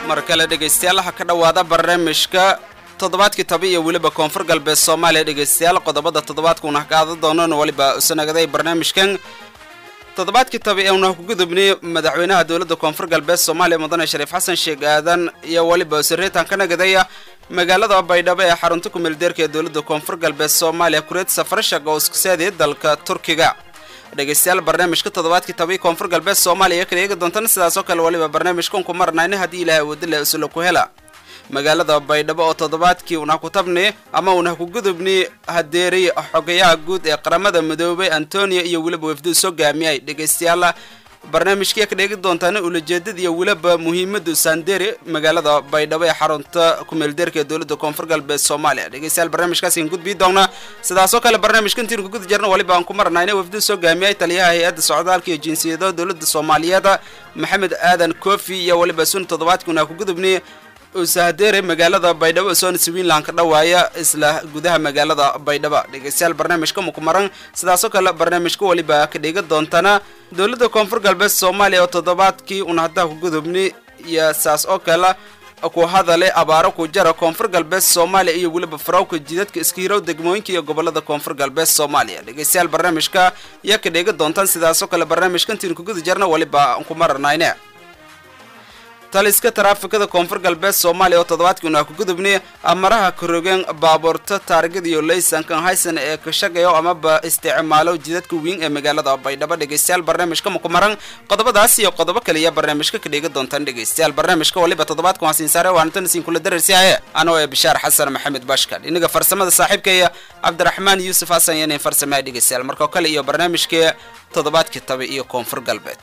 mar kale dhegaystayaal ha ka dhowaada barnaamijka toddobaadkii tabi iyo weliba koonfur galbeed soomaaliya dhegaystayaal qodobada toddobaadkuuna qaada doonana weliba usanagaday barnaamijkan toddobaadkii tabi ee una ku gudubnay madaxweynaha dowladda koonfur galbeed soomaaliya mudane shariif xasan sheekh aadan iyo weliba usareetan ka nagadaya magaalada baydhabo ee xarunta kumeeldeerka ee dowladda koonfur galbeed soomaaliya kureed safarashag oo iskusaadiyay dalka turkiga dhegaystayaal barnaamijka toddobaadkii tabi koonfur galbeed soomaaliya kala eegi doontana sidaasoo kale weliba barnaamijkan ku marnayna haddii ilaahay wadile isla ku hela magaalada baydhabo oo toddobaadkii una ku tabni ama una ku gudubni hadeeriy xogayaha guud ee qaramada midoobay antonio iyo weliba wafduu soo gaamiyay dhegaystayaal barnaamijkii ka dheegi doontaana ulajeedada iyo weliba muhiimada sanderi magaalada baydhabo ee xarunta kumeeldeerka ee dowladda koonfur galbeed soomaaliya dhegaystayaal barnaamijkaasiin gudbii doona sidaasoo kale barnaamijkantiin ku guda jirna weliba aan ku marnayna wafduu soo gaamiyay taliyaha hay-adda socdaalka iyo jinsiyada dowladda soomaaliyeed maxamed aadan kofi iyo weliba sun toddobaadkii una ku gudubni usahadeere magaalada baydhabo soona swiinland ka dhawaaya isla gudaha magaalada baydhabo dhegaystayaal barnaamijka mukumaran sidaasoo kale barnaamijka weliba ka dhiga doontana dowladda koonfur galbeed soomaaliya oo toddobaadkii una haddaa ku gudubni iyo saas oo kale ku hadale abaaro ku jara koonfur galbeed soomaaliya iyo weliba farawka jidadka iskihirow degmooyinka iyo gobolada koonfur galbeed soomaaliya dhegaystayaal barnaamijka yaa ka dhiga doontaan sidaasoo kale barnaamijkantiin ku guda jarna weliba ku maranayne taliska taraafikada koonfur galbeed soomaaliya oo toddobaadkii una ku gudubnay amaraha karogeen baabuurta taarigada iyo laysankan haysan ee ka shaqeeyo amaba isticmaalo jidadka wiin ee magaalada baydhabo dhegaystayaal barnaamijka makumaran qodobadaas iyo qodobo kaliya barnaamijka ka dhiga doontaan dhegaystayaal barnaamijka waliba toddobaadkan waa siinsaare waanatan siin kula dararsiaye anoo ee bishaar xasan maxamed bashkal inaga farsamada saaxiibkaya cabdiraxmaan yuusuf xasan yanin farsamaya dhegaystayaal markoo kale iyo barnaamijkii toddobaadkii tabi iyo koonfur galbeed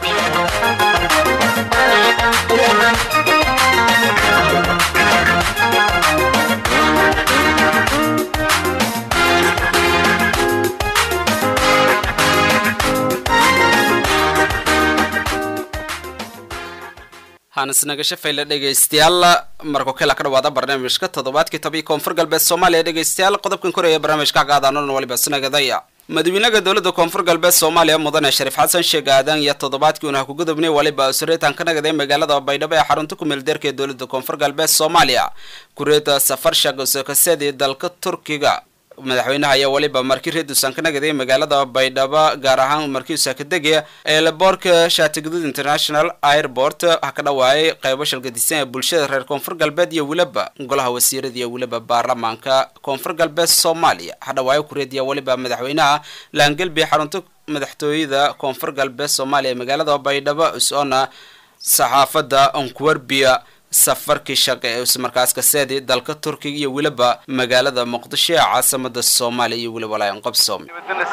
hanisnagasho fayle dhegaystayaal markoo kale ka dhawaada barnaamijka toddobaadkii tabi koonfur galbeed soomaaliya dhegaystayaal qodobkan koreeya barnaamijka qaadaanon waliba sinagadaya madaxweynaha dowladda koonfur galbeed soomaaliya mudane shariif xasan sheekh aadan iyo toddobaadkii una ku gudubnay waliba usureetan ka nagaday magaalada baydhabo ee xarunta kumeeldeerka ee dowladda koonfur galbeed soomaaliya kureeta safar shaqosokasadi dalka turkiga madaxweynaha ayaa weliba markii reedusan ka nagaday magaalada baydhabo gaar ahaan markii usaakadege eelaboorka shaatigaduud international airport waxaa ka dhawaayay qaybo shalgadisan ee bulshada reer koonfur galbeed iyo weliba golaha wasiirada iyo weliba baarlamaanka koonfur galbeed soomaaliya waxaa dhawaayo kureediya weliba madaxweynaha laangelbi xarunta madaxtooyada koonfur galbeed soomaaliya ee magaalada baydhabo usoona saxaafadda onkuwerbiya safarkii shaqe ee markaas kaseedi dalka turkiga iyo weliba magaalada muqdisho ee caasamada soomaaliya iyo weliba laayan qabsoom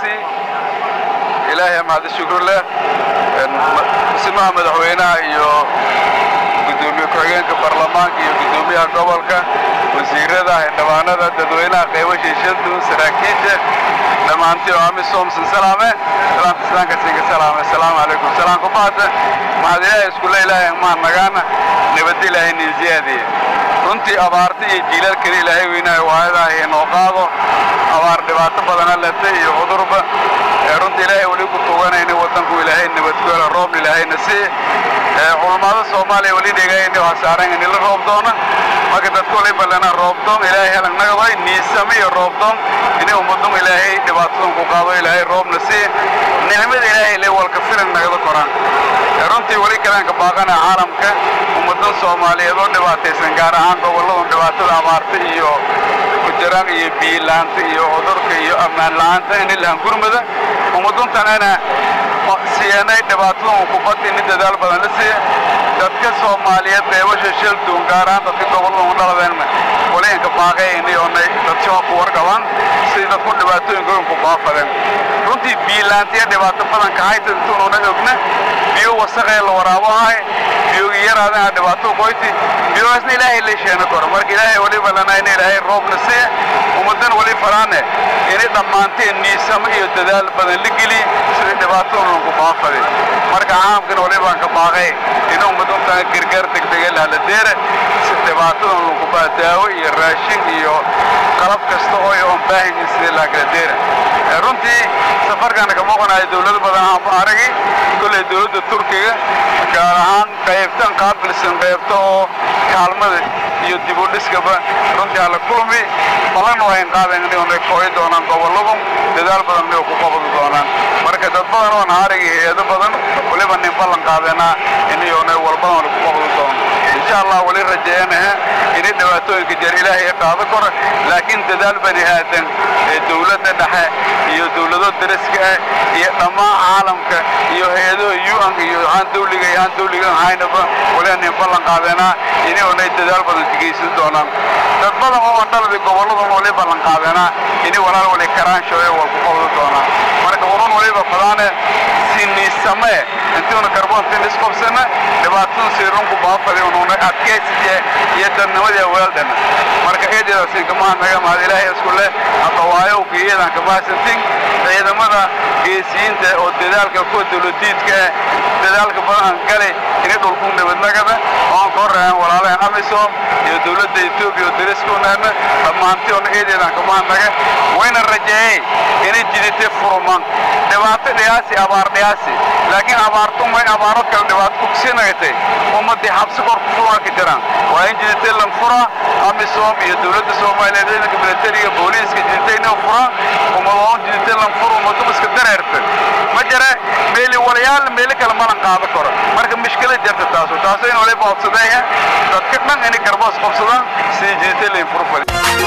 ilaahay mahadi shukr leh dhismaha madaxweynaha iyo gudoomiye ku-xigeenka baarlamaanka iyo gudoomiyaha gobolka wasiirada xildhibaanada dadweynaha qaybo shiishadu saraakiisha dhammaantii oo amisom sinsalaame salaamta islaanka sinka salaame asalaamu calaykum salaam ku baata maxaad ilaahay iskule ilaahay maan nagaana nabadda ilaahay nin ziyaadiye runtii abaarta iyo jiilal kale ilaahay weynaayo waayadaa inoo qaado abaar dhibaato badana leta iyo cudurba runtii ilaahay weli ku tuganayna waddanku ilaahay nabadgoola roobna ilaahayna sii culummada soomaaliya weli dhegayna waxaa saaran inila roob doona marka dadku wali ballana roobdoon ilaahay helan nagadoy niisame iyo roobdoon inay ummadun ilaahay dhibaatadan ku qaado ilaahay roobna sii nicmada ilaahay le walka filan nagada koraan runtii weli kalaanka baaqana caalamka ummadan soomaaliyeed oo dhibaataysan gaar ahaan gobolladan dhibaatada abaarta iyo kujaraan iyo biyilaanta iyo cudurka iyo ammaan la'aanta in ilahan gurmada ummaduntanana siyanay dhibaatadan kubadda ini dadaal badan la siiya dadka soomaaliyeed qeybasha shalduun gaar ahaan dadka gobolladan dhaladeenna waliinka baaqayni oonay dadshoo ku warqabaan sidii dadku dhibaatooyinka ku baafadeen runtii biyilaantiya dhibaato badan kahayta intuununa ogna biyo wasaqee la waraabo ahay biyogi yaraadana dhibaato koyti biyogaasna ilaahay la sheena koro marka ilaahay waliba lana in ilaahay roobna siiya ummadan wali faraane inay dhammaanteen niisamo iyo dadaal badan la geliy sidii dhibaatoodan ku baafade marka caamkana walibaan ka baaqay in ummaduntan gargaar degdega lahla deera si dhibaatadan lagu daawo iyo raashin iyo qalab kasta oo oon baahanyin sidii laakala deera runtii safarkan ka muuqanayo dowlado badan aan aragi kolley dowladda turkiga gaar ahaan qaybtan qaabil qaabilsan qaybta oo kaalmada iyo dib u dhiskaba runtii hala kulmi balan wayn qaadayn inay kooyi doonaan gobolladu dadaal badan inay ku qabadi doonaan marka dad badan oo naariga hay-ado badan waliba nin ballan qaadeenaa inayona walbadan wali ku qabadi doono insha allah wali rajeeyanaha inay dhibaatooyinka jeer ilaahay qaado karo laakiin dadaal bani aadan ee dowladda dhexe iyo dowlado dariska ah iyo dhammaan caalamka iyo hay-adaha un iyo aan dawliga iyo aan dawliga ahaynaba waliba nin ballan qaadeenaa inay dadaal badan geysan doonaan dad badan oo andhaladi gobolladan wali ballan qaadeenaa inay walaal wali karaanshoe wal ku qabdi doonaan marka urun waliba fadaane siniisamee intiuna karboontin isqobsana dhibaatadan siirunku baafadi ununa adkaysiye iyo dadnimadii weeldhana marka eedeedaasi kamaha naga mahad ilaahay isku leh hadawaayo geeyadan kabaasantin ciidamada geesiyiinta oo dadaalka kuwa dawladiidka ah dadaalka badan gale inay dhulku nabadnagada oon ka horreeyaan walaalaheen amisom iyo dowladda etoobiya oo dariskoonaana dhammaantiona eedeedan kamaha naga wayna rajeeyey inay jiditay furuman dhibaato dhiyaasi abaar dhiyaasi laakiin abaartumay abaaro kale dhibaato kugsinagatay ummadii xabsi kor ku furaa ka jiraan waa in jiditay lan fura amisom iyo dowladda soomaaliyeed ciidanka militariga booliiska jiditay inay furaan ummadoon jiditay lan fura ummadum iska dareerta ma jira meeli walayaal meeli kale malan qaado karo marka mushkilad jirta taasu taasu in waliba codsadeeya dadka dhan inay garboos qabsadaan sidii jiditay layn furfali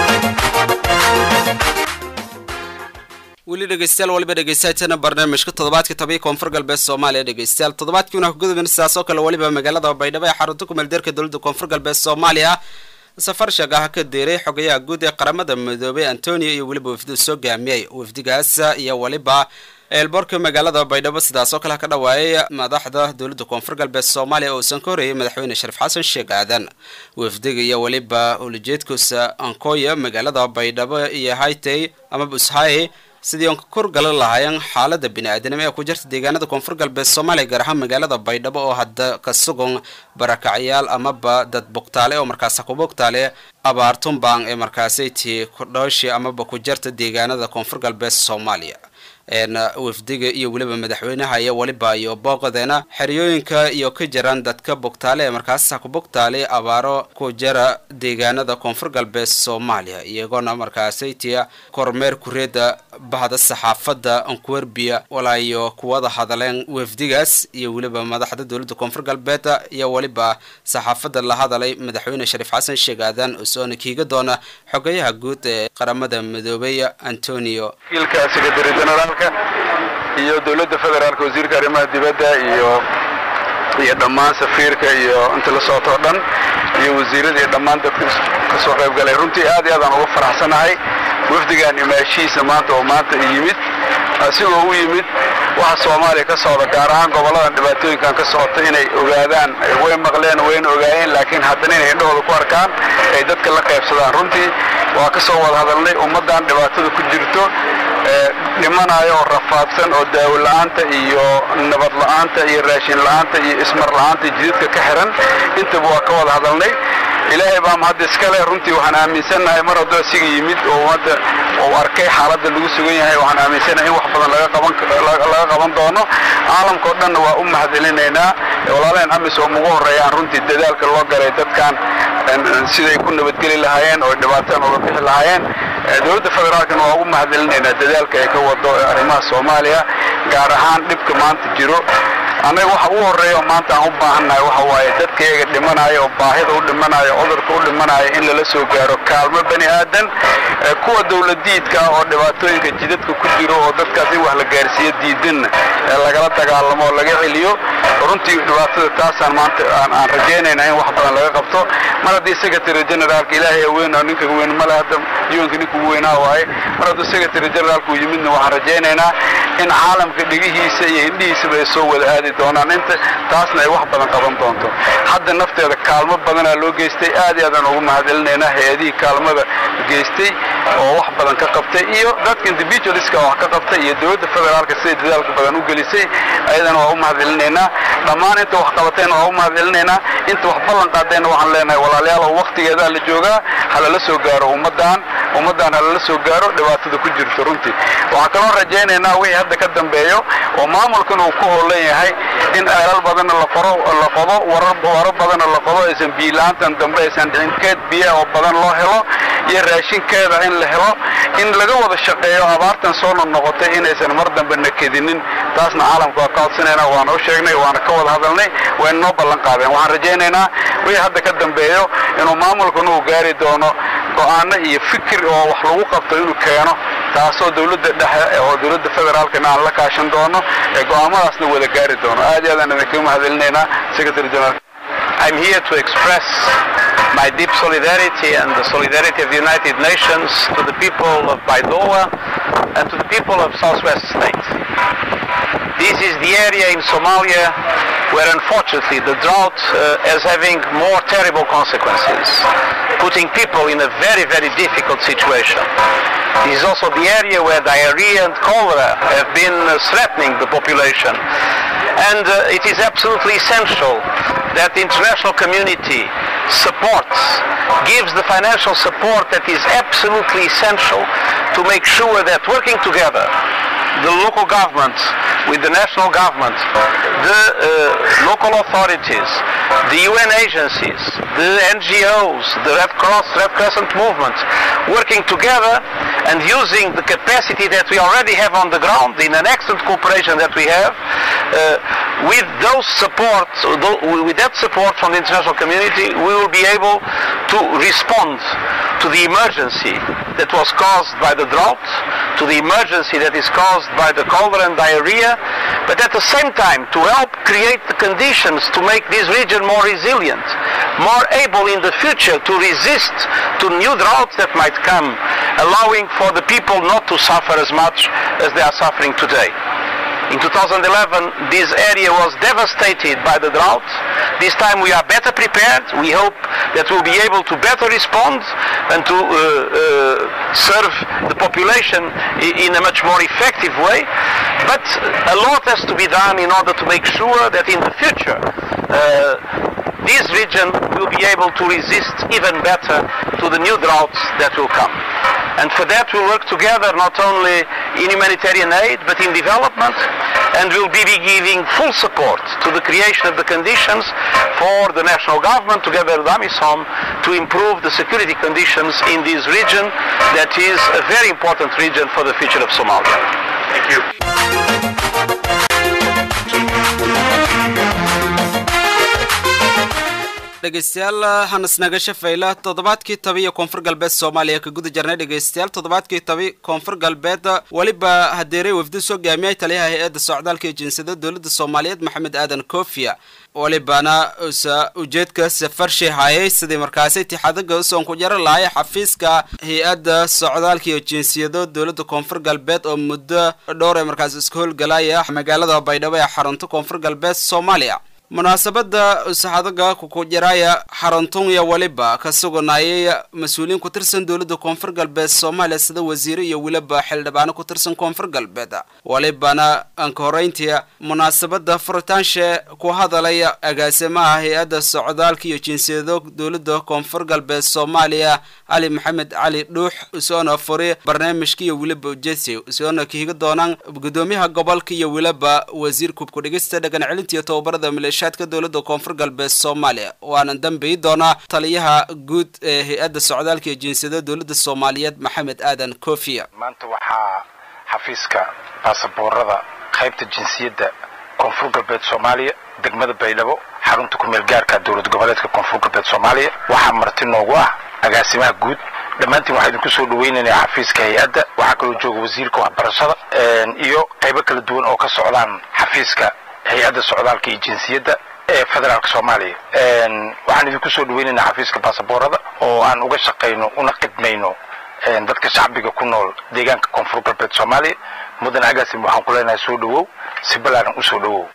weli dhegeystayaal waliba dhegeystaatana barnaamijka toddobaadka tobiya koonfur galbeed soomaaliya dhegeystayaal toddobaadkiina kugudubin sidaas oo kale waliba magaalada baydhabo ee xarunta kumeeldeerka dowladda koonfur galbeed soomaaliya safar sheegaha ka deeray xogayaha guud ee qaramada midoobay antonio iyo weliba wafdu soo gaamiyey wafdigaas iyo waliba eelboorka magaalada baydhabo sidaas oo kale ka dhawaayay madaxda dowladda koonfur galbeed soomaaliya oo uusan ka horreeyay madaxweyne shariif xasan sheekh aadan wafdiga iyo weliba ulajeedkuusa ankoya magaalada baydhabo iyo haytay ama bushaye sidii oon ka korgalan lahaayeen xaalada bini-aadanimo ee ku jirta deegaanada koonfur galbeed soomaaliya gaar ahaan magaalada baydhabo oo hadda ka sugan barakacyaal amaba dad bogtaale oo markaasa ku bogtaale abaartunbang ee markaasay tii kudhooshi amaba ku jirta deegaanada koonfur galbeed soomaaliya wafdiga iyo weliba madaxweynaha iyo weliba iyo booqadeena xeryooyinka iyo ka jiraan dadka bogtaale ee markaasa ku bogtaale abaaro ku jira deegaanada koonfur galbeed soomaaliya iyagoona markaasay tia kormeer kureeda bahda saxaafadda ankuwerbiya walaayo kuwada hadaleen wafdigaas iyo weliba madaxda dowladda koonfur galbeed iyo weliba saxaafadda la hadalay madaxweyne shariif xasan sheeg aadan usoona kiiga doona xogayaha guud ee qaramada midoobey antonio generaalka iyo dowladda federaalka wasiirka arrimaha dibadda iyo iyo dhammaan safiirka iyo inta la socotoo dhan iyo wasiirada iyo dhammaan dadka ka soo qayb galay runtii aad iyo aadaan uga faraxsanahay wafdigan imaashihiisa maanta oo maanta yimid asigoo u yimid waxa soomaaliya ka socda gaar ahaan gobolladan dhibaatooyinkan ka socota inay ogaadaan way maqleen wayna ogaayeen laakiin haddana inay indhahooda ku arkaan ay dadka la qaybsadaan runtii waa ka soo wada hadalnay ummaddan dhibaatada ku jirto dhimanayo oo rafaadsan oo daawo la'aanta iyo nabad la'aanta iyo raashin la'aanta iyo ismar la'aanta jididka ka xiran intaba waa ka wada hadalnay ilaahay baa mahad iskale runtii waxaan aaminsannahay mar hadduu asiga yimid oo ummadda uu arkay xaaladda lagu sugan yahay waxaan aaminsannahay in wax badan laga qaban laga qaban doono caalamka oo dhanna waa u mahadcelinaynaa walaalaheen amis oo ugu horreeyaan runtii dadaalka loo galay dadkan siday ku nabadgeli lahaayeen oo dhibaataan uga bixi lahaayeen dowladda federaalkana waa ugu mahadcelinaynaa dadaalka ay ka wado arrimaha soomaaliya gaar ahaan dhibka maanta jiro annaga waxa ugu horreeya oo maanta aan u baahannahay waxa waaye dadka iyaga dhimanaya oo baahida u dhimanaya cudurka u dhimanaya in lala soo gaaro kaalmo bani aadan kuwa dowladiidka ah oo dhibaatooyinka jidadka ku jiro oo dadkaas in wax la gaarsiiyo diidanna ee lagala dagaalamo oo laga celiyo runtii dhibaatada taasaan maanta aan rajaynaynaa in wax badan laga qabto mar haddii secretary generaalka ilaahay weyn oo ninka weyn male hadda yuwanka ninka ugu weynaa waaye mar hadduu secretary generaalku yimidna waxaan rajaynaynaa in caalamka dhigihiisa iyo indhihiisaba ay soo wada aadi doonaan inta taasna ay wax badan qaban doonto hadda nafteeda kaalmo badanaa loo geystay aad iyo aadaan ugu mahadcelinaynaa hay-adihii kaalmada geystay oo wax badan ka qabtay iyo dadka individualska wax ka qabtay iyo dowladda federaalka siday dadaalka badan u gelisay ayadana waa u mahadcelinaynaa dhammaan inta wax qabatayna waa u mahadcelinaynaa inta wax ballan qaadayna waxaan leenahay walaalayaal oo waqtigeedaa la joogaa ha lala soo gaaro ummaddan ummaddan halala soo gaaro dhibaatada ku jirto runtii waxaan kaloo rajaynaynaa wixii hadda ka dambeeyo oo maamulkan uu ku howlan yahay in eelal badanna la qoro la qodo warar waro badanna la qodo aysan biila-aantan dambe aysan dhicin keed biyaha oo badan loo helo iyo raashinkeeda in la helo in laga wada shaqeeyo abaartan soo noqnoqotay inaysan mar dambe nakedinin taasna caalamka waa ka codsanayna waana u sheegnay waana ka wada hadalnay wayna noo ballan qaadeen waxaan rajaynaynaa wixii hadda ka dambeeyo inuu maamulkan uu gaari doono go'aano iyo fikir oo wax lagu qabto inuu keeno taasoo dowladda dhexe oo dowladda federaalkana aan la kaashan doono ee go'aamadaasna wada gaari doono aad iyo aadaan idinkaga mahadcelinaynaa secretary general I'm here to express my deep solidarity and the solidarity of the United Nations to the people of Baidoa and to the people of Southwest State. This is the area in Somalia where unfortunately the drought uh, is having more terrible consequences, putting people in a very, very difficult situation. This is also the area where diarrhea and cholera have been uh, threatening the population. And uh, it is absolutely essential that the international community supports, gives the financial support that is absolutely essential to make sure that working together, the local government with the national government, the uh, local authorities, the UN agencies, the NGOs, the Red Cross, Red Crescent movement, working together and using the capacity that we already have on the ground in an excellent cooperation that we have, uh, with those support, with that support from the international community, we will be able to respond to the emergency that was caused by the drought, to the emergency that is caused by the cholera and diarrhea, but at the same time to help create the conditions to make this region more resilient, more able in the future to resist to new droughts that might come, allowing for the people not to suffer as much as they are suffering today. In 2011, this area was devastated by the drought. This time we are better prepared. We hope that we'll be able to better respond and to uh, uh, serve the population in a much more effective way. But a lot has to be done in order to make sure that in the future uh, this region will be able to resist even better to the new droughts that will come. And for that we'll work together not only in humanitarian aid but in development and we'll be giving full support to the creation of the conditions for the national government together with AMISOM to improve the security conditions in this region that is a very important region for the future of Somalia. Thank you. dhegeystayaal hanasnaga shafayla toddobaadkii tabi iyo koonfur galbeed soomaaliya ka guda jarnay dhegeystayaal toddobaadkii tabi koonfur galbeed weliba hadeeray wafdi soo gaamiyay taliyaha hay-adda socdaalka iyo jinsiyada dowladda soomaaliyeed maxamed aadan kofiya welibana usa ujeedka safarshay hayay sidii markaasi tixadaga usoon ku jaro lahay xafiiska hay-adda socdaalka iyo jinsiyado dowladda koonfur galbeed oo muddo dhowr ee markaasi iska howlgalaya magaalada baydhabo ee xarunta koonfur galbeed soomaaliya munaasabada usaxadaga kukujiraya xaruntunya weliba ka suganayay mas-uuliyiin ku tirsan dowladda koonfur galbeed soomaaliya sida wasiire iyo weliba xildhibaano ku tirsan koonfur galbeed welibana anka horeyntii munaasabada furitaanshe ku hadalaya agaasimaha hay-adda socdaalka iyo jinsiyado dowladda koonfur galbeed soomaaliya cali maxamed cali dhuux usoona furi barnaamijka iyo weliba ujeedsi usoona kahiga doonaan gudoomiyaha gobolka iyo weliba wasiir kubku dhigista dhagan celinta iyo tababarada maleeshiyaadka dowladda koonfur galbeed soomaaliya waana dambeyi doonaa taliyaha guud ee hay-adda socdaalka iyo jinsiyada dowladda soomaaliyeed maxamed aadan kofiya maanta waxaa xafiiska baasaboorada qaybta jinsiyadda koonfur galbeed soomaaliya degmada baydhabo xarunta kumeel gaarka dowlad goboleedka koonfur galbeed soomaaliya waxaa marti noogu ah agaasimaha guud dhammaantiin waxaa idinku soo dhaweynaynaa xafiiska hay-adda waxaa kaloo jooga wasiirka waxbarashada iyo qaybo kala duwan oo ka socdaan xafiiska hay-adda socdaalka iyo jinsiyadda ee federaalka soomaaliya waxaan idinku soo dhaweynaynaa xafiiska baasaboorada oo aan uga shaqayno una khidmayno dadka shacbiga ku nool deegaanka koonfur galbeed soomaaliya mudan agaasim waxaan ku leenahay soo dhawow si balaaran u soo dhawow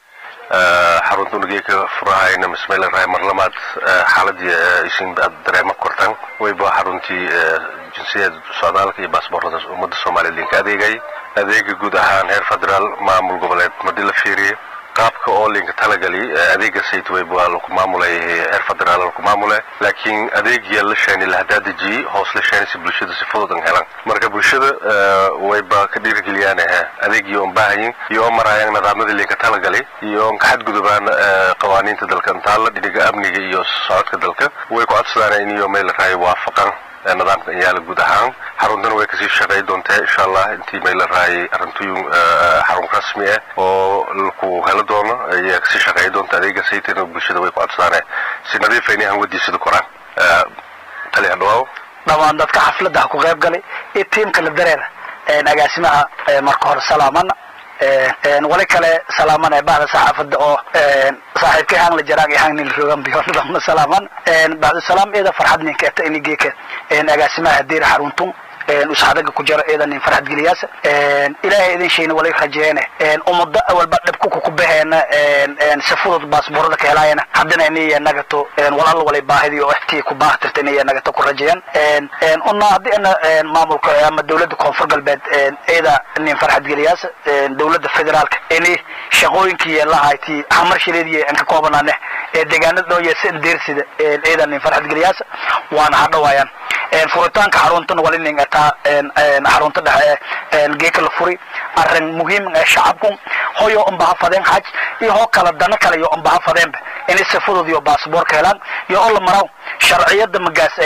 xarunta unageeka furahayna mismayla rahay mar labaad xaaladii isin aad dareema kortaan wayba xaruntii jinsiyada socdaalka iyo baasboorada ummadda soomaaliya idinka adeegay adeega guud ahaan heer federaal maamul goboleed mardi la fiiriye qaabka oo linka talagali adeega sayt wayb waa laku maamulay heer federaal laku maamule laakiin adeegiya la sheeni la hadaa dejiyey hoos la sheeni si bulshada si fudud an helan marka bulshada wayba ka dhiirigeliyaan adeegii oon baahayin iyo oo maraayaan nidaamyadii linka talagali iyo oon ka xadgudubaan qawaaniinta dalka intaala dhiniga amniga iyo socodka dalka way ku codsadaan in iyo meel raayo waafaqan nidaamka inyaala guud ahaan xaruntana way kasii shaqey doontaa insha allah intii may la raayay arintuyun xarun rasmi ah oo laku helo doono ayaa kasii shaqey doonta adeega saytana bulshada way ku codsadaan si nadiifa inay hanwadiisada koraan tali hadhawaaw dhammaan dadka xafladda ha ku qayb galay iyo tiimka la dareera agaasimaha marka hore salaamana wali kale salaamana bacda saxaafadda oo saaxiibkay hang la jaraan iyo hang nin rogan biyonadama salaaman bacda salaam eeda farxad ninka eta inigeeka agaasimaha hadiira xaruntun usxadaga ku jaro eedan nin farxad geliyaasa ilaahay idin shayna walay rajeene umada walba dhibku ku baheena si fudud baasboorada ka helaayana haddana inaya nagato walal walay baahidii oo ixtii ku baahatirta inaya nagato ku rajeeyan una haddii ana maamulka ama dawladda koonfur galbeed eeda nin farxad geliyaasa dawladda federaalka ini shaqooyinkii lahayti hamar shileediy aan ka koobanaane ee deegaanada dhooya si deersida eeda nin farxad geliyaasa waana hadhawaayaan furitaanka xaruntana wali nin ataa xarunta dhexe geeka la furi arrin muhiim ee shacabku hoyo unbaha fadeen xaj iyo hoo kala dana kale iyo unbaha fadeenba inay si fudud iyo baasboorka helaan iyo oo la maraw sharciyada magaas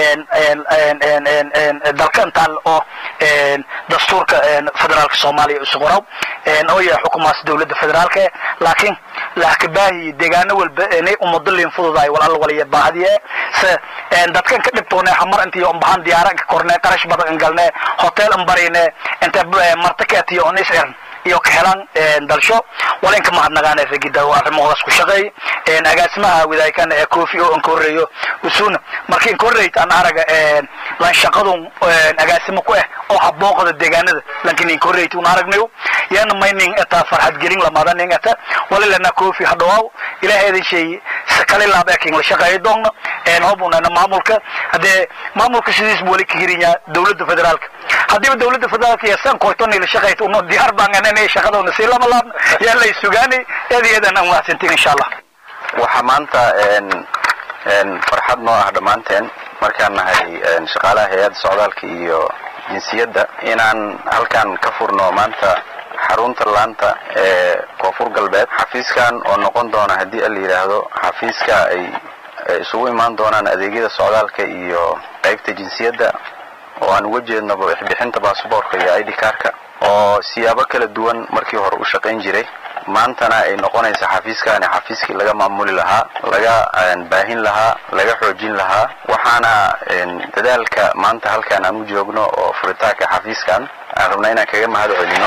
dalka intaan oo dastuurka federaalka soomaaliya isu qoraw oo yahay xukumaas dawladda federaalka laakiin lahkabaahi deegaano walba inay umado liin fududaay wal alla waliya baahdiye se dadkan ka dhibtoone hamar intii unbahan diyaara inka korne qarash badan galne hotel anbarine inta martakeetiyo on isciran iyo ka helaan dalsho walinka mahadnagaane ragida arrimahoodaas ku shaqeey agaasimaha wadaaykan ee kofi oo ankoreeyo usuna markii ankoreyt aan araga lan shaqadun agaasimo ku ah oo habooqada deegaanada lankin ankoreyt un aragnayo yana mayning eta farxad gelin lamadaning eta walilana kofi hadhawaaw ilaahay idin sheey sakale laab eking la shaqeeyo doonna hobunana maamulka haddee maamulka sidiis bu wali ka hirinya dawladda federaalka haddiiba dawladda federaalka iyo san koytoni la shaqeyta uno diyaar baan inay shaqadoona si lama laabno yaa lay sugaanay eed iyo eedan aan mahadsantiin insha allah waxaa maanta farxad noo ah dhammaanteen markaan nahay shaqaalaha hay-adda socdaalka iyo jinsiyadda inaan halkan ka furno maanta xarunta laanta ee koonfur galbeed xafiiskan oo noqon doona haddii la yidhaahdo xafiiska ay isugu imaan doonaan adeegyada socdaalka iyo qaybta jinsiyadda oo aan uga jeednaba wixbixinta baasboorka iyo id karka oo siyaabo kala duwan markii hore u shaqayn jiray maantana ay noqonaysa xafiiskaani xafiiskii laga maamuli lahaa laga baahin lahaa laga xoojin lahaa waxaana dadaalka maanta halkaan aan u joogno oo furitaanka xafiiskan aan rabnaa inaan kaga mahad celino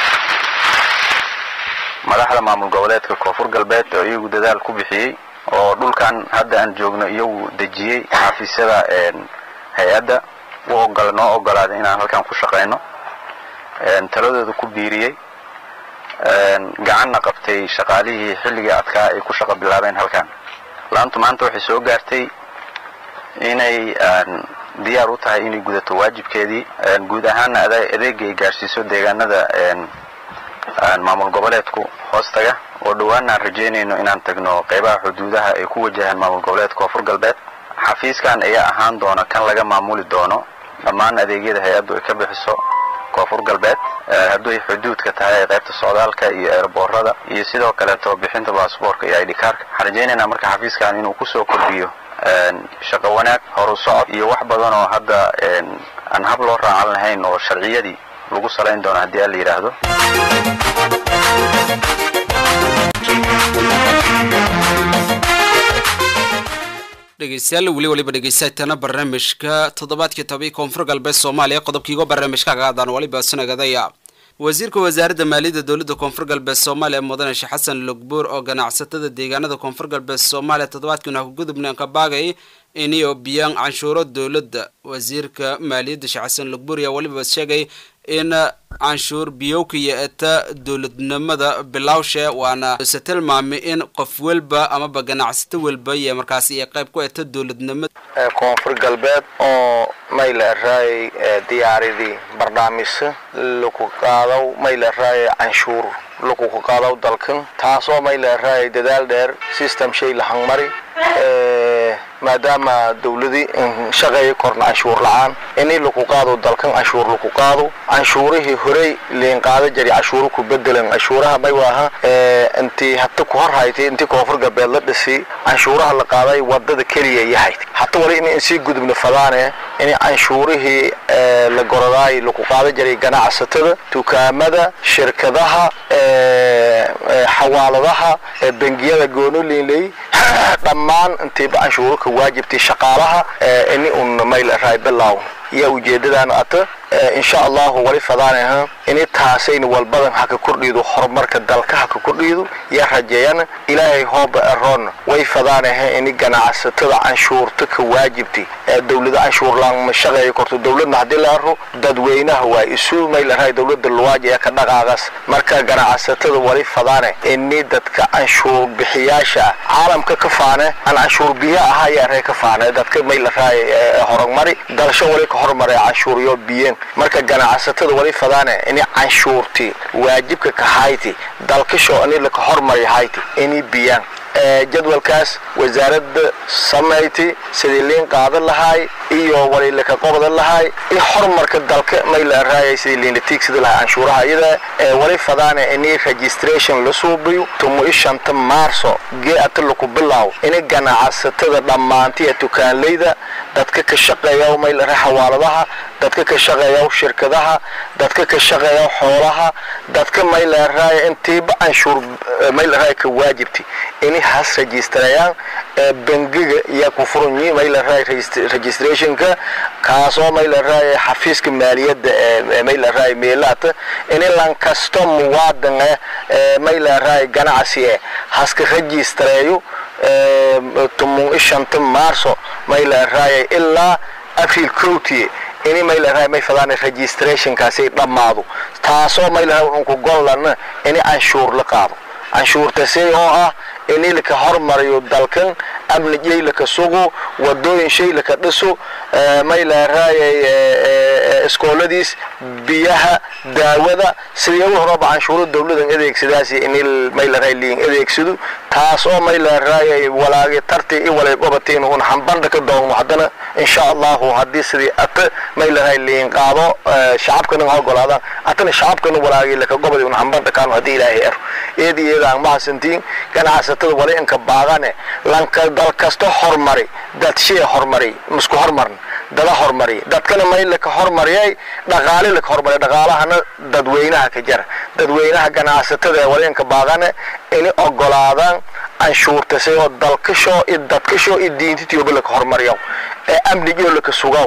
madaxda maamul goboleedka koonfur galbeed oo iyagu dadaal ku bixiyey oo dhulkan hadda aan joogno iyagu dejiyey xafiisyada hay-adda u ogol noo ogolaaday inaan halkan ku shaqayno taladooda ku biiriyey gacanna qabtay shaqaalihii xilligii adkaa ay ku shaqo bilaabeen halkan laantu maanta waxay soo gaartay inay diyaar u tahay inay gudato waajibkeedii guud ahaana adeega ay gaarsiiso deegaanada maamul goboleedku hoostaga oo dhowaana aan rajaynayno inaan tagno qaybaha xuduudaha ay ku wajahaan maamul goboleedka koonfur galbeed xafiiskan ayaa ahaan doona kan laga maamuli doono dhammaan adeegyada hay-addu ay ka bixiso koonfur galbeed hadduy xuduudka tahay qaybta socdaalka iyo eerboorada iyo sidoo kaleeto bixinta baasboorka iyo idhikaarka waxaan rajaynaynaa marka xafiiskan inuu kusoo kordhiyo shaqo wanaag horu socod iyo wax badan oo hadda aan hab loo raacan lahayn oo sharciyadii lagu salayn doono haddii aan la yidhaahdo dhegeystayaal weli waliba dhegeysatana barnaamijka toddobaadkii tobai koonfur galbeed soomaaliya qodobkiigo barnaamijka kagaadaan waliba sunagadaya wasiirka wasaaradda maaliyadda dowladda koonfur galbeed soomaaliya mudane sheekh xasan logbuur oo ganacsatada deegaanada koonfur galbeed soomaaliya toddobaadkiina ku gudubneen ka baagay iniyo biyaan canshuuro dowladda wasiirka maaliyadda sheekh xasan logbuur ayaa waliba sheegay in canshuur biyowkiyo eta dowladnimada bilowshe waana se tilmaamay in qof welba amaba ganacsato welba iyo markaasi iyo qayb ku eta dowladnimada koonfur galbeed oo mayla raayay diyaaradii barnaamijsa lagu qaadaw mayla raayay canshuur lakuku qaadaw dalkan taasoo may leeraayay dadaal dheer system shay lahangmari maadaama dawladii shaqeeya korna canshuur la-aan inii laku qaado dalkan canshuur laku qaado canshuurihii horey liin qaada jari canshuuro ku bedelan canshuuraha may waaha intii hata ku hor haytay intii koonfur galbeed la dhisi canshuuraha la qaaday wadada keliya yahayd hata wali in sii gudubna fadaane in canshuurihii la goradaay laku qaada jiray ganacsatada dukaamada shirkadaha xawaaladaha bengiyada goonoliinley dhammaan intiiba canshuuro ka waajibtay shaqaalaha ini un mayl raay bilow iyo ujeedadaan ata insha allahu wali fadaanaha ini taasayna walbadan haka kordhiido horumarka dalka haka kordhiido iyo rajeeyana ilaahay hooba eroon way fadaanaha ini ganacsatada canshuurta ka waajibtay ee dawlada canshuur laan ma shaqeeya korto dawladna haddii la aro dadweynaha waa isu maylaray dawlada luwaaji ee ka dhaqaaqas marka ganacsatada wali fadaane ini dadka canshuur bixiyaasha caalamka ka faane aan canshuur biyo ahaa iyo aree ka faane dadka maylaray horumari dalasho wali ka hormaray canshuuryo biyeen marka ganacsatada wali fadaane ini canshuurti waajibka ka hayti dalkasho ini laka hormari hayti ini biyaan jadwalkaas wasaaradda samayti sidii liin qaadan lahaay iyo wali laka qobdan lahaay iyo horumarka dalka may la raayay sidii liin la tiigsada lahaa canshuuraha iyada wali fadaane ini registration la suubiyo tumo ishanta maarso gee ata laku bilaaw ini ganacsatada dhammaantiya tukaanleyda dadka ka shaqeeya may la xawaaladaha dadka ka shaqeeya shirkadaha dadka ka shaqeeya xoolaha dadka may la raaya intiiba canshuur may la raaya ka waajibti ini has registrayaan bangiga iyo ku furanyi may la raaya registrationka kaasoo may la raaya xafiiska maaliyadda ee may la raaya meelaata ini lan kasto muwaadan eh may la raaya ganacsi eh haska registrayo tumun ishanta maarso may la raaya ilaa april county ini may la raaya may fadaan registrationkaasi dhammaado taasoo may la raaya unku gollan ini canshuur la qaado canshuurtasay oo ah ini laka hormariyo dalkan amnijay laka sugo wadooyin shay laka dhiso may la raayay iskooladiis biyaha daawada sidii ugu horaba canshuuro dawladan adeegsadaasi ini may la raay liin adeegsado taas oo may la raayay walaagi tarti i walay gobatiin un hambandha ka doogno haddana insha allahu haddii sidii ata may la raay liin qaado shacabkana ha ogolaadaan atana shacabkana walaagi laka gobadi un hambandha kaano haddii ilaahay ero eedi eedaan mahadsantiin ganacsatada wali inka baaqane lanka dal kasta hormari dad shee hormari misku hormarn dada hormari dadkana may laka hormariyay dhaqaale laka hormariy dhaqaalahana dadweynaha ka jara dadweynaha ganacsatada wali inka baaqane ini ogolaadaan canshuurtasay oo dalkasho iyo dadkasho iyo diintitiyoba laka hormariyo ee amnigiyo laka sugaw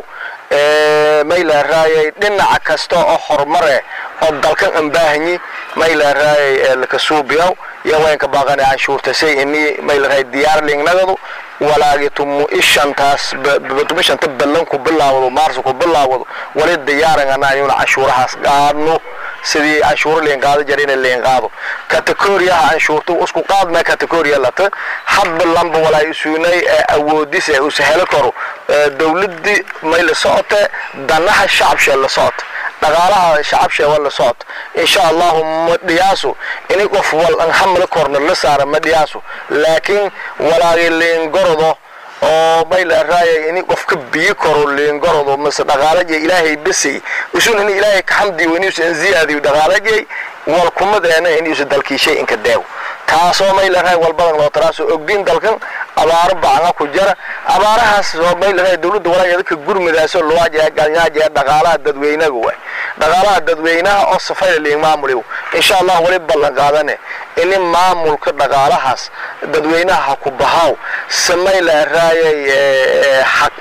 may la raayay dhinaca kasta oo horumare oo dalkan aan baahanyi may la raayay laka suubiyaw iyo waynka baaqane canshuurtasay ini may la raayay diyaar liignagadu walaagi tumu ishantaas tumu ishanta ballan ku bilaawado maarso ku bilaawado wali diyaarangana ayuuna canshuurahaas qaadno sidii canshuuro liin qaado jara ina liin qaado kategoriyaha canshuurta isku qaadma kategoriya lata hadba lamba walaa isuunay awoodis ee usa helo karo dawladii may la socote danaha shacabshee la socota dhaqaalaha shacabshee waa la socota insha allahu ma dhiyaaso ini qof wal an hamla korna la saara ma dhiyaaso laakiin walaagi liingorodo oo may la raayay ini qofka biyo koro liingorodo mase dhaqaalaje ilaahay besay usun in ilaahay ka xamdi weniusa in ziyaadiyo dhaqaalajey wal kumadeena inuusa dalkiishay inka deew taasoo may la raay walbadan loo taraasoo ogdiin dalkan abaaro bacanga ku jara abaarahaas oo may la raay dawladda walaageeda ka gurmidaaso luwaajaya galnyaajaya dhaqaalaha dadweynaga waay dhaqaalaha dadweynaha oo safayla liin maamuliw insha allah wali ballan qaadane ini maamulka dhaqaalahaas dadweynaha ha ku bahaw samay la raayay xaq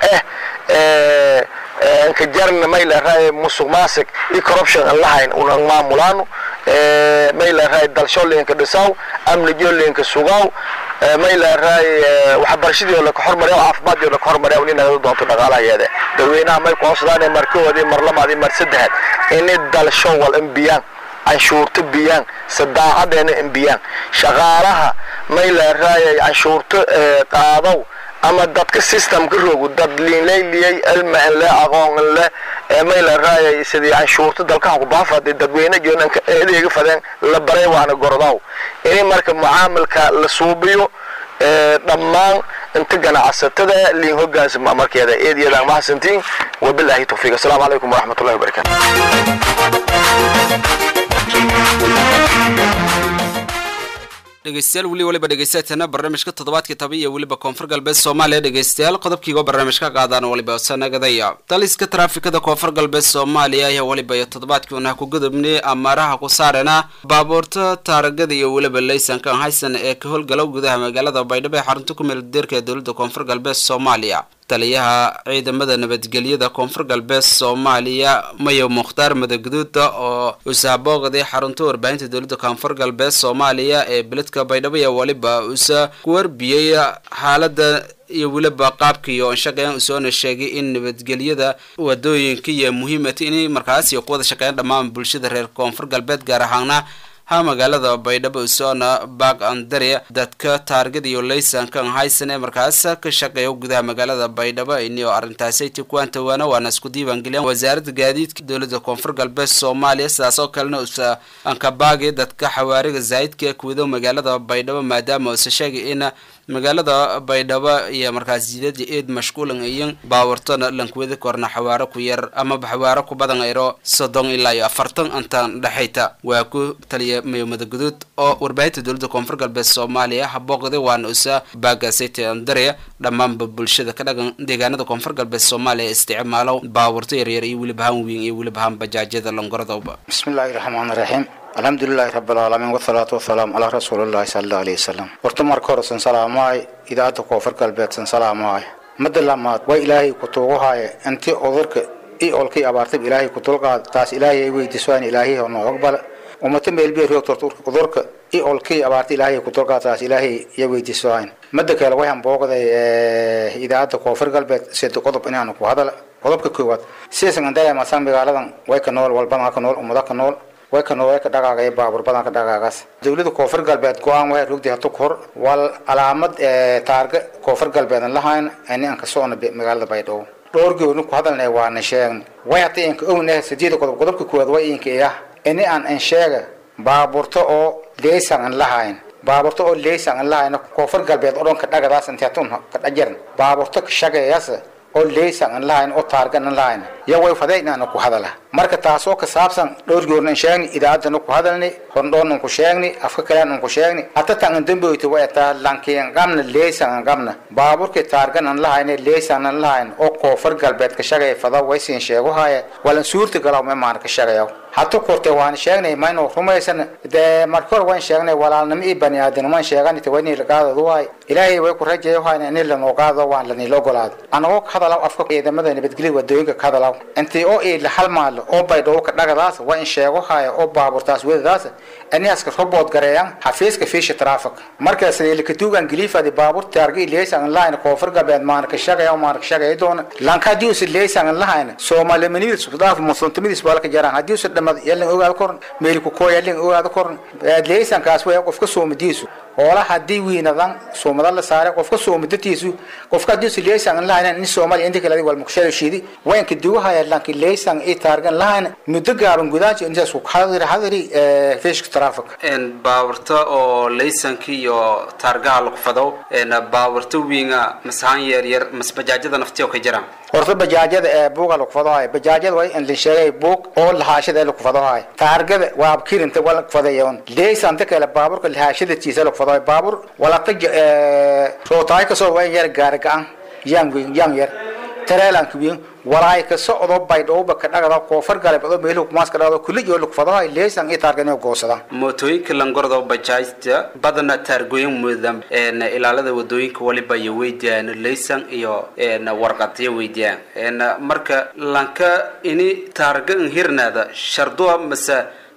eh ka jarna may la raayay musuq maasiq iyo corruption aan lahayn unan maamulaano may la raayay dalsho liinka dhisaw amnijo liinka sugaw may la raayay waxbarashadii oo laka hormariya caafimaadii oo laka hormariya in nagada doonto dhaqaalaheeda dadweynaha may ku hoosdaan markoodii mar labaadii mar saddexaad ini dalsho wal imbiyaan canshuurta biyaan sadaacadeena imbiyaan shaqaalaha may la raayay canshuurta qaadow ama dadka systemka rogu dad liinlayliyay cilmi le aqoon le mayla raayay sidii canshuurta dalkaha ku baafad dadweyne joonanka eedeega fadeen la baray waana gorodaw ini marka mucaamilka la suubiyo dhammaan inta ganacsatada liin hogaansama markeeda eediyadaan mahadsantiin wabilaahi tawfiiq asalaamu calaykum waraxmatullahi wabarakaatu dhegeystayaal weli waliba dhegeysateena barnaamijka toddobaadkii toba iyo weliba koonfur galbeed soomaaliya dhegeystayaal qodobkiiga barnaamijka qaadaan waliba sanagadaya daliska taraafikada koonfur galbeed soomaaliya ayaa waliba iyo toddobaadkii unaha ku gudubnay amaaraha ku saarena baabuurta taaragada iyo weliba laysanka haysan ee ka howlgala gudaha magaalada baydhabo ee xarunta ku meel deerka ee dowladda koonfur galbeed soomaaliya taliyaha ciidamada nabadgelyada koonfur galbeed soomaaliya mayo mukhtaar madaguduuda oo usaabooqday xarunta warbaahinta dowladda koonfur galbeed soomaaliya ee beledka baydhabo iyo waliba usa ku warbiyey xaalada iyo weliba qaabkii oo shaqeyn usoona sheegay in nabadgelyada wadooyinka iyo muhiimata inay markaasi ku wada shaqeeyaan dhammaan bulshada reer koonfur galbeed gaar ahaana ha magaalada baydhabo usoona baag andare dadka taargada iyo laysankan haysan ee markaas ka shaqeeya gudaha magaalada baydhabo inio arrintaasi tikuantawaana waana isku diiwaangeliyaan wasaaradda gaadiidka dowladda koonfur galbeed soomaaliya sidaas oo kalena usa ankabaagi dadka xawaariga zaayidka ee kuwado magaalada baydhabo maadaama usa sheegay in magaalada baydhabo iyo markaas jidada eed mashquulan iyin baawartona lankuwada korna xawaaro ku yar amaba xawaaro ku badan ayro soddon ilaa iyo afartan intan dhexayta waa ku taliya mayo madaguduud oo warbaahinta dowladda koonfur galbeed soomaaliya habooqday waana usa baagaasayta andare dhammaanba bulshada ka dhagan deegaanada koonfur galbeed soomaaliya isticmaalo baawarto yaryar iyo weliba han weyn iyo weliba han bajaajyada longoradooba bismillaahi raxmaani raxiim alxamdulilaahi rabbilcaalamiin wasalaatu wasalaamu calaa rasuulillahi sala allahu alayhi wasalam horta marka hore san salaamahay idaacadda koonfur galbeed san salaamahay madda lamaad waa ilaahay ku tuuguhaaye intii udurka i olkii abaartay ilaahay ku dulqaad taas ilaahay ay weydiisaan ilaahay oo noo aqbala ummata meelbiya roogta udurka i olkii abaartay ilaahay ku dulqaad taas ilaahay iyo weydiisaan madda kale waxaan booqday idaacadda koonfur galbeed sida qodob inaan ku hadala qodobka koowaad sidaysan andaya masan magaaladan way ka nool walbadan ka nool ummada ka nool way ka nool way ka dhaqaaqay baabur badan ka dhaqaaqaas dowladda koonfur galbeed go-aan way rugdi hatu kor wal calaamad taarga koonfur galbeed lahayn ani aan ka soona magaalada baydhabo dhowr goorni ku hadalnay waana sheegn way hata inka ognahay sideeda qodob qodobka koowaad way inka iya ini aan an sheega baaburto oo leysan an lahayn baaburto oo leysan an lahayn koonfur galbeed oo dhan ka dhagadaas inta tun ka dhajaran baaburto ka shaqeeyas oo leysan an lahayn oo taargan an lahayn iyo way fadaynaana ku hadala marka taasoo ka saabsan dhowr goornan sheegni idaacadana ku hadalni hordhoonan ku sheegni afka kalean ku sheegni hata tan an damboyta way taa lankiin qabna leysan an qabna baaburka taargan an lahayn leysan an lahayn oo koonfur galbeed ka shaqeey fada way siin sheego haaye walan suurta galaw ma maan ka shaqeeyo hata korte waan sheegnay mayno rumaysan dee marka hore waan sheegnay walaalnimo iyo bani aadanimo waan sheegan ita wayni la qaadadu waay ilaahay way ku rajeeyo hayna in lanoo qaado waan lanila ogolaado anagoo ka hadalaw afka ciidamada nabadgelyada wadooyinka ka hadalaw intii oo ii la halmaalo oo baydhabo ka dhagadaas waa in sheego haya oo baaburtaas wedadaas aniaska robood gareeyan xafiiska fiisha traffic markaas ilkatuugan giliifadi baabur taargi leysan line koonfur galbeed maan ka shaqeeya maan ka shaqeeya doona lanka dius leysan line soomaali manidis sudaaf muslimtimidiis baa ka jaraan hadii uu dhamad yalan ogaad korn meel ku koo yalan ogaad korn leysan kaas way qofka soomadiisu hoola hadii wiinadan soomada la saaray qofka soomadiisu qofka hadii uu leysan line in soomaali inta kale wal muqshada shidi wayn ka duwahaya lanki leysan ee taargan line muddo gaaban gudaaji inta soo hadiri hadiri fiish traffic een baaburta oo laysanka iyo taargaha lagu fado een baaburta wiinga masahan yar yar mas bajaajada naftiyo ka jiraan horta bajaajada ee buuga lagu fadahay bajaajada way in la sheegay buug oo lahaashada lagu fadahay taargada waa kirinta wala ku fadayoon leysanta kale baaburka lahaashada tiisa lagu fadahay baabur wala qaj rootaay ka soo way yar gaar gacan yang yang yar tareelanka wiin walaay ka socdo baydhowba ka dhagada koonfur galbeed oo meeluhu kumaas ka dhagado kulli iyo lagu fadahay leysan iyo taargan iyo goosada mootooyinka langordo bajaajta badana taargooyin mudan een ilaalada wadooyinka waliba iyo weydiyaan leysan iyo een warqadiyo weydiyaan een marka lanka ini taargan hirnaada sharduwa mase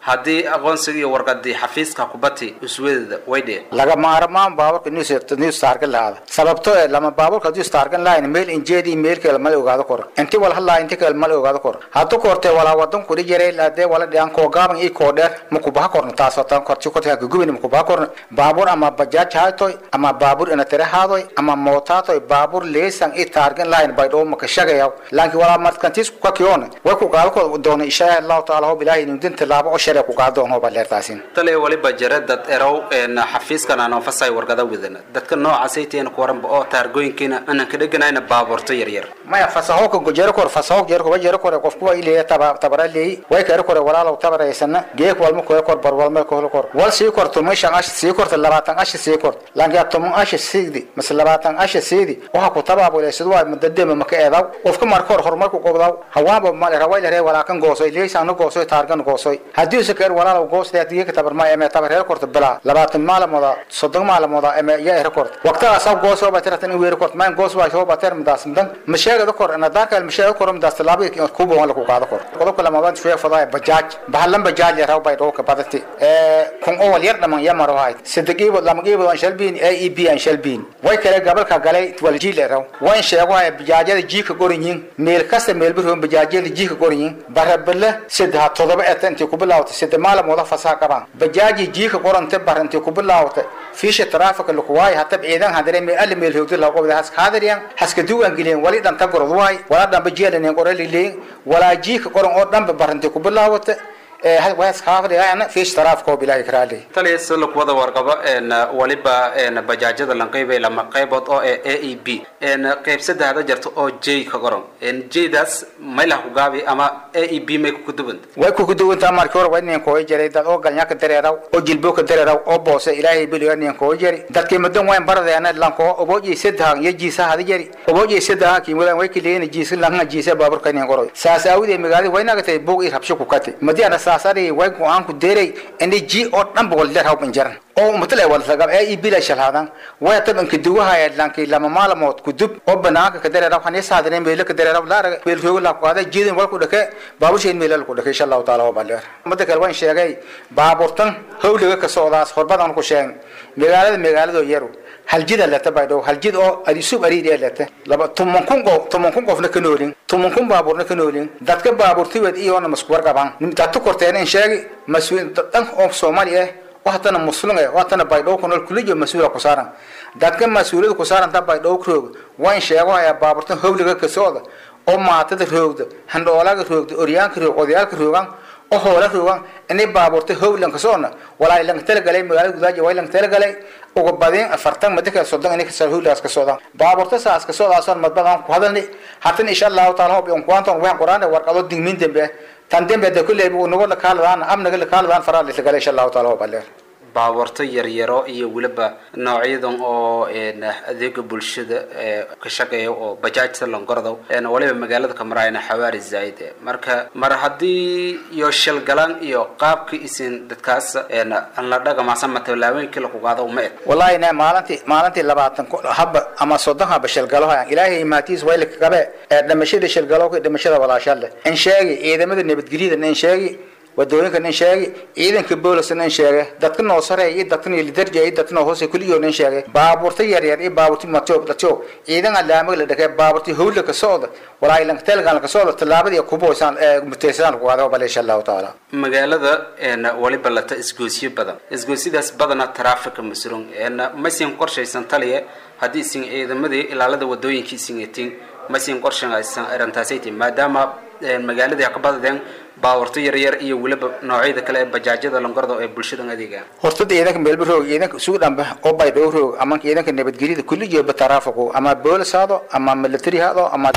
haddii aqoonsiga iyo warqadii xafiiska kubati usweedada way dheen laga maarmaan baaburka news news taargan lahaada sababtoo ee lama baaburka news taargan lahayn meel injeedi meel kale mal ogaado kor inti wal hadlaa inti kale mal ogaado kor haddu kortee walaa wadan kudhi jiray laadee wala dhiyan koo gaaban ii koo dheer ma kubaha korno taasoo tan korti korti haka gubin ma kubaha korno baabur ama bajaaj haatoy ama baabur ina tere haadoy ama mootaatoy baabur leesan ii taargan lahayn baydhoo maka shagayaw laakiin walaa markantiis ku kakiyoona way ku gaado kor doona ishaa allahu taala hob ilaahay inuu dinta laabo oo shariya ku gaado doon hoba leertaasin tale waliba jira dad erow een xafiiskan aan fasay warqada wadana dadka noocaasay teen ku waranba oo taargooyinkiina aanan ka dheganayna baabuurto yaryar maya fasaho ka gojero kor fasaho jero ko jero kor qofku way leeyahay taba tabara leey way kare kor walaalow tabareysana geek walma ko kor bar walma ko kor wal sii kor tumay shan ash sii kor labaatan ash sii kor laanka tumay ash siidi mas labaatan ash siidi waxa ku tabaabo leesid waa madadema maka eedaw qofka marka hor horumar ku qobdaw hawaaba ma le raway le walaakan goosoy leeysan goosoy taargan goosoy hadii se kar walaalow goosda geek tabar ma eme tabar reer korta bala labaatan maalmood soddon maalmood eme yaa rekord waqtaga sab gooso ba tiratan weer kort maan goos waa soo bater midaas midan masheegada kor ana darka masheegada kor midaas talaabada ku boo la ku qaado kor qodobka lama baan shee fadaa bajaaj bahalan bajaaj ya raw bay dhooka badati ee kun oo yar dhaman ya maro hay sidagiibo lama giibo aan shalbiin AEB aan shalbiin way kale gabalka galay wal jiil raw way sheego ay bajaajada jiika gorinyin meel kasta meel bir hon bajaajada jiika gorinyin barabala sidha todoba etanti ku bilaawta sidha maalmooda fasaa qabaan bajaaji jiika qorante baranti ku bilaawta fiisha taraafika lagu waay hatab ciidan hadare meel alle meel howdi lagu qabda has qaadariyan haska duwan gileen wali dhan tagorod waay wala dhan bajeelan qorali leen wala jiika qoran oo dhan baranti ku bilaawta waas kaafadhigaana fiish taraafika oo bilaahi karaali taliya sida lagu wada warqabo een waliba een bajaajada lan qaybay lama qaybood oo ee a e b een qayb saddexda jirta oo j ka qoran een j-daas maylah ku gaabi ama a e b may ku duwan way ku kuduwantaa markii hore waa inaan kooga jiray dad oo galnya ka dareeraw oo jilbo ka dareeraw oo boose ilaahay biliyo inaan kooga jiri dadkii madan wayn baradeena lanko obooji saddex iyo jiisa hada jiri obooji saddex kii wadan way kiliin jiisa langa jiisa baaburka inaan qoro saas aawide magaalada waynaga tay buug i rabsho ku kati madiana saasari way ku aan ku deeray inay ji oo dhan boqol leer hawban jaran oo umatale wal sagab ay bila shalhadan way taban ka duwaha lanki lama maalmood ku dub oo banaanka ka dareeraw xani saadane meel ka dareeraw laara meel joogo la qaada jiidin wal ku dhake baaburshin meel ku dhake insha Allah taala oo baleer mada kale waan sheegay baaburtan hawliga ka socdaas horbadan ku sheeg magaalada magaalada yaru hal jid la tabaydo hal jid oo adi sub ari ee lata laba tumun kun go tumun kun qofna ka noolin tumun kun baaburna ka noolin dadka baaburti wad iyo na masku warqaban dadku korteen in sheegi masuul dan oo Soomaaliya waxtana muslim ee waxtana baydhow kunol kuliyo masuula ku saaran dadka masuuliyada ku saaran ta baydhow kroog waan sheego ayaa baaburta hawliga ka socda oo maatada roogda handhoolaga roogda oryaanka roog odayaalka roogan oo hoola roogan inay baaburta hawlan ka socna walaa ilan tala galay magaalada gudaaji waa ilan tala galay uga badeen afartan madaka soddon inay kasoo hawlaas ka socdaan baaburta saas ka socdaasoon madbadan ku hadalni hatan insha allahu taala hob yon kuanton waxaan quraana warqado digmin dambe tan dambe de kulley buu nagu la kaaladaan amnaga la kaaladaan faraa la galay insha allahu taala hob aleer baabuurto yaryaro iyo weliba noocyadan oo een adeega bulshada ee ka shaqeeya oo bajaajta langordow een waliba magaalada ka maraayna xawaari zaid marka mar haddii iyo shilgalan iyo qaabka isin dadkaas een aan la dhagamasan ma tallaabooyinkii la ku qaado ma ed wallahi na maalintii maalintii labaatan haba ama soddon haba shilgalo hayaan ilaahay imaatiis way la kabe ee dhamashada shilgalo ka dhamashada walaashalle in sheegi ciidamada nabadgelyada in sheegi wadooyinka nin sheegay ciidanka booliska nin sheegay dadka noo sareeya iyo dadka noo lidarja iyo dadka noo hoose kuliyo nin sheegay baabuurta yaryar iyo baabuurta matoob latoo ciidan alaamaga la dhakay baabuurta hawla ka socda walaa ilan telgan ka socda tallaabadii ku booysan ee muteysan ku qaado bal insha Allah taala magaalada een waliba lata isgoosyo badan isgoosidaas badana traffic masruun een ma siin qorshaysan taliye haddii isin ciidamadii ilaalada wadooyinka isin yetiin ma siin qorshaysan arintaasaytii maadaama magaaladii ka badadeen baawarto yaryar iyo weliba noocyada kale ee bajaajyada langorda ee bulshada adeegaan horta ciidanka meelba roog ciidanka isugu dhanba oo baydhow roog ama ciidanka nabadgelyada kulli jooba taraafiku ama boolis haado ama military haado ama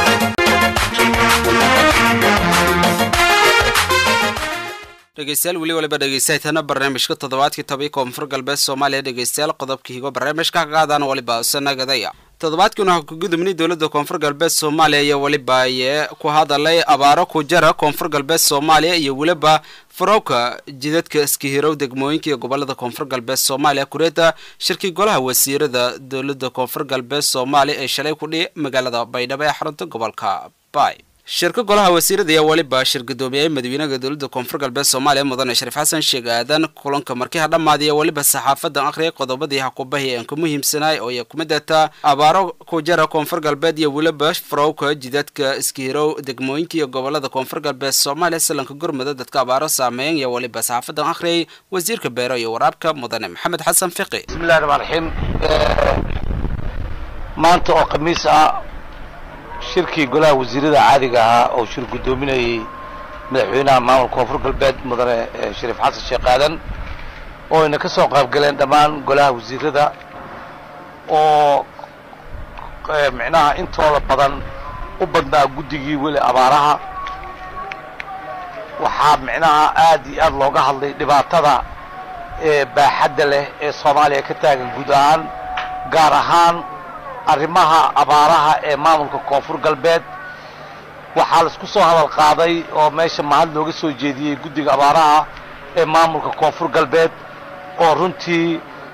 dhegeystayaal weli waliba dhegeystaytana barnaamijka toddobaadkii tobii koonfur galbeed soomaaliya dhegeystayaal qodobka higo barnaamijka ka qaadaan waliba sanagadaya toddobaadkiina waxaa ku gudubnay dowladda koonfur galbeed soomaaliya iyo weliba ayee ku hadalay abaaro ku jara koonfur galbeed soomaaliya iyo weliba farowka jidadka iskahirow degmooyinka iyo gobolada koonfur galbeed soomaaliya kureeta shirkii golaha wasiirada dowladda koonfur galbeed soomaaliya ee shalay ku dhihi magaalada baydhabo ee xarunta gobolka bay shirka golaha wasiirada ayaa weliba shir gudoomiyey madaxweynaha dowladda koonfur galbeed soomaaliya mudane shariif xasan sheeg aadan kulanka markiha dhammaadiya weliba saxaafadan akhriyay qodobadii hakubahi aan ku muhiimsanaay oo ay kuma dataa abaaro ku jara koonfur galbeed iyo weliba farowka jidadka iskihirow degmooyinka iyo gobolada koonfur galbeed soomaaliya salanka gurmada dadka abaaro saameeyan iyo weliba saxaafadan akhriyay wasiirka beero iyo waraabka mudane maxamed xasan fiqi bismillahi raxmaan raxiim maanta oo khamiis ah shirkii golaha wasiirada caadiga ahaa oo shir guddoominayey madaxweynaha maamulka koonfur galbeed mudane shariif xasan sheekh aadan oo ayna ka soo qaybgaleen dhammaan golaha wasiirada oo micnaha intooda badan u badnaa guddigii weli abaaraha waxaa micnaha aad iyo aad looga hadlay dhibaatada ee baaxadda leh ee soomaaliya ka taagan guud ahaan gaar ahaan arrimaha abaaraha ee maamulka koonfur galbeed waxaa laisku soo hadal qaaday oo meesha mahad looga soo jeediyey guddiga abaaraha ee maamulka koonfur galbeed oo runtii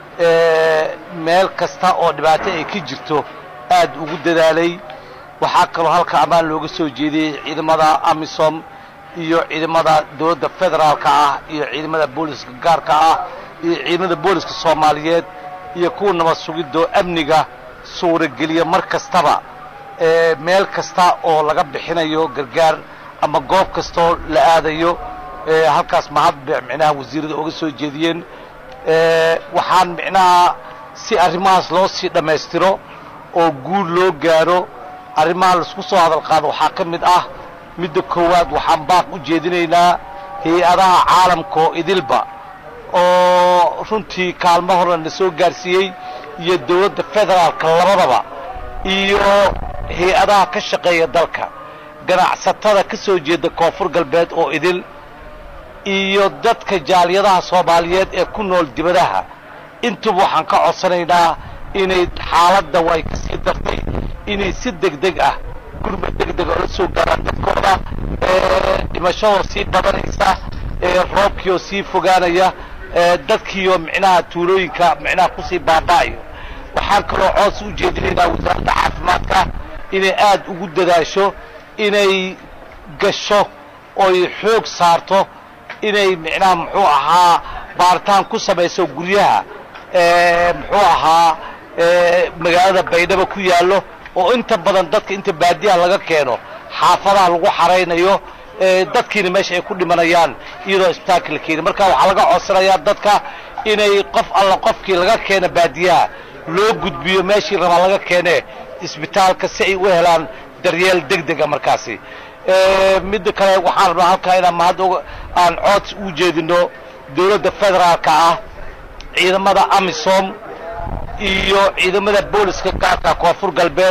meel kasta oo dhibaato ay ka jirto aad ugu dadaalay waxaa kaloo halka ammaan looga soo jeediyey ciidamada amisom iyo ciidamada dowladda federaalka ah iyo ciidamada booliska gaarka ah iyo ciidamada booliska soomaaliyeed iyo kuwa nabad sugidoo amniga suurageliya mar kastaba meel kasta oo laga bixinayo gargaar ama goob kastaoo la aadayo halkaas mahad micnaha wasiirada oga soo jeediyeen waxaan micnaha si arrimahaas loo sii dhammaystiro oo guul loo gaaro arrimaha laisku soo hadal qaado waxaa ka mid ah midda koowaad waxaan baaq u jeedinaynaa hay-adaha caalamka oo idilba oo runtii kaalmo horna na soo gaarsiiyey iyo dowladda federaalka labadaba iyo hay-adaha ka shaqeeya dalka ganacsatada ka soo jeeda koonfur galbeed oo idil iyo dadka jaaliyadaha soomaaliyeed ee ku nool dibadaha intuba waxaan ka codsanaynaa inay xaaladda way ka sii dartay inay si deg deg ah gurmad deg deg oo la soo gaaraan dadkooda dhimashadoo sii badanaysa roobkiioo sii fogaanaya dadkiioo micnaha tuulooyinka micnaha kusii baaba'ayo waxaan kaloo coos u jeedinaynaa wasaaradda caafimaadka inay aad ugu dadaasho inay gasho oy xoog saarto inay micnaha muxuu ahaa baaritaan ku samayso guryaha muxuu ahaa magaalada baydhabo ku yaallo oo inta badan dadka inta baadiyaha laga keeno xaafadaha lagu xaraynayo dadkiina meesha ay ku dhimanayaan iyadoo isbitaalka la keeni marka waxaa laga codsanayaa dadka inay qof alla qofkii laga keena baadiyaha loo gudbiyo meeshii rabaa laga keene isbitaalka si ay u helaan daryeel deg dega markaasi midda kale waxaan rabnaa halkaa inaan mahad aan cood u jeedino dowladda federaalka ah ciidamada amisom iyo ciidamada booliska gaarka koonfur galbeed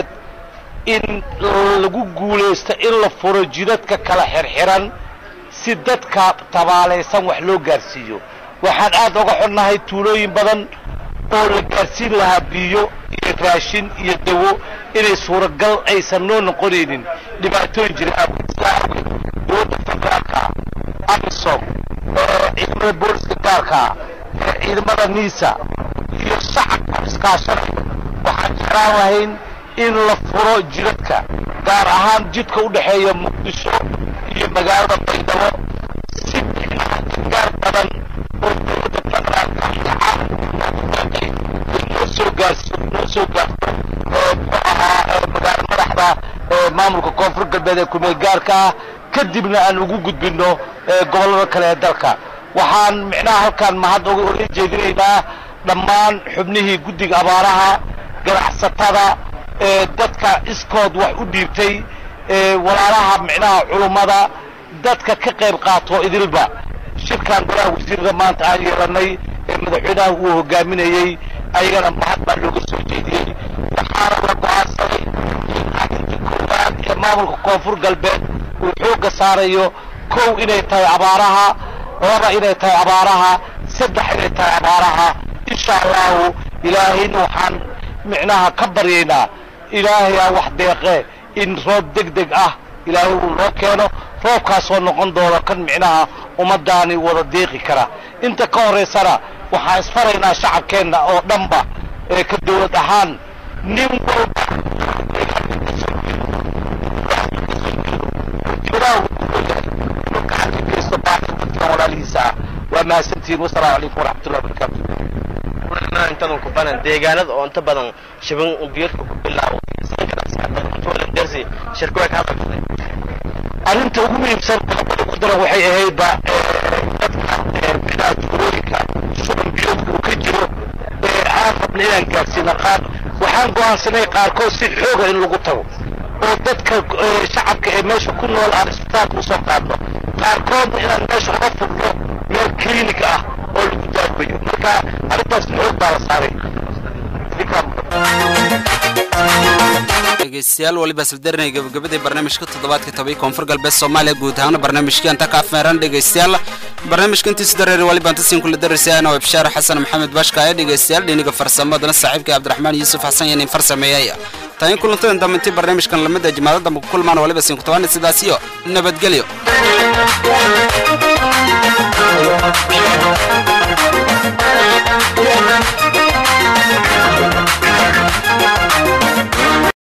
in lagu guulaysto in la furo jidadka kala xirxiran si dadka tabaalaysan wax loo gaarsiiyo waxaan aad oga xunnahay tuulooyin badan oo la gaarsiin lahaa biyo iyo raashin iyo dawo inay suuragal aysan noo noqonaynin dhibaatooyin jira awgeed dowladda federaalka amisom ciidamada booliska gaarka ciidamada niisa iyo shacabka iskaashanaya waxaan jeclaan lahayn in la furo jidadka gaar ahaan jidka u dhexeeya muqdisho iyo magaalada baydhabo si micnaha gargaar badan oo dowladda federaalka iyo caalamka noo soo gaarsiyo noo soo gaarto muxuu ahaa magaala madaxda maamulka koonfur galbeed ee kumeel gaarka ah kadibna aan ugu gudbino gobollada kale ee dalka waxaan micnaha halkaan mahad oga jeedinaynaa dhammaan xubnihii guddiga abaaraha ganacsatada dadka iskood wax u dhiibtay walaalaha micnaha culummada dadka ka qayb qaato idilba shirkan golaha wasiirada maanta aan yeelanay ee madaxweynaha uu hogaaminayey ayagana mahad baa looga soo jeediyey waxaana la go-aansaday in arrinta koowaad ee maamulka koonfur galbeed uu xoogga saarayo kow inay tahay abaaraha laba inay tahay abaaraha saddex inay tahay abaaraha insha allahu ilaahayna waxaan micnaha ka baryaynaa ilaahayaa wax deeqe in roob deg deg ah ilaahay uu noo keeno roobkaasoo noqon doono kan micnaha ummadaani wada deeqi kara inta ka horaysana waxaan isfaraynaa shacabkeenna oo dhanba ee ka dawlad ahaan nin walba mahadsantihiin wasalaamu calaykum waraxmatullahi wabarakaatu intadan ku banan deegaanada oo inta badan shiban biyadka ku bilaabo dersi shirkuwa ka hadlay arrinta ugu muhiimsan qodobada ku daran waxay ahayd ba dadka bilaha tuulooyinka shuban biyoodka uu ka jiro aan rabna inaan gaarsiina qaar waxaan go'aansanay qaarkood si xooga in lagu tago oo dadka shacabka ee meesha ku nool aan isbitaalka usoo qaadno qaarkoodna inaan meesha uga furno meel kliinik ah oo lagu daaweeyo marka arrintaas xoog baa la saaray dhegeystayaal waliba safdarinay gabagabadii barnaamijka toddobaadka tobai koonfur galbeed soomaaliya guud ahaan barnaamijkii anta ka afmeeran dhegeystayaal barnaamijka intiisu dareeri waliba antasiin kula daraysaana waa bishaar xasan maxamed bashka ee dhegeystayaal dhiniga farsamadana saaxiibka cabdiraxmaan yuusuf xasan yanin farsameeyay tayin kulantadan dambe barnaamijkan lamida jimaado dambe ku kulmaan waliba siin ku tabaana sidaas iyo nabadgelyo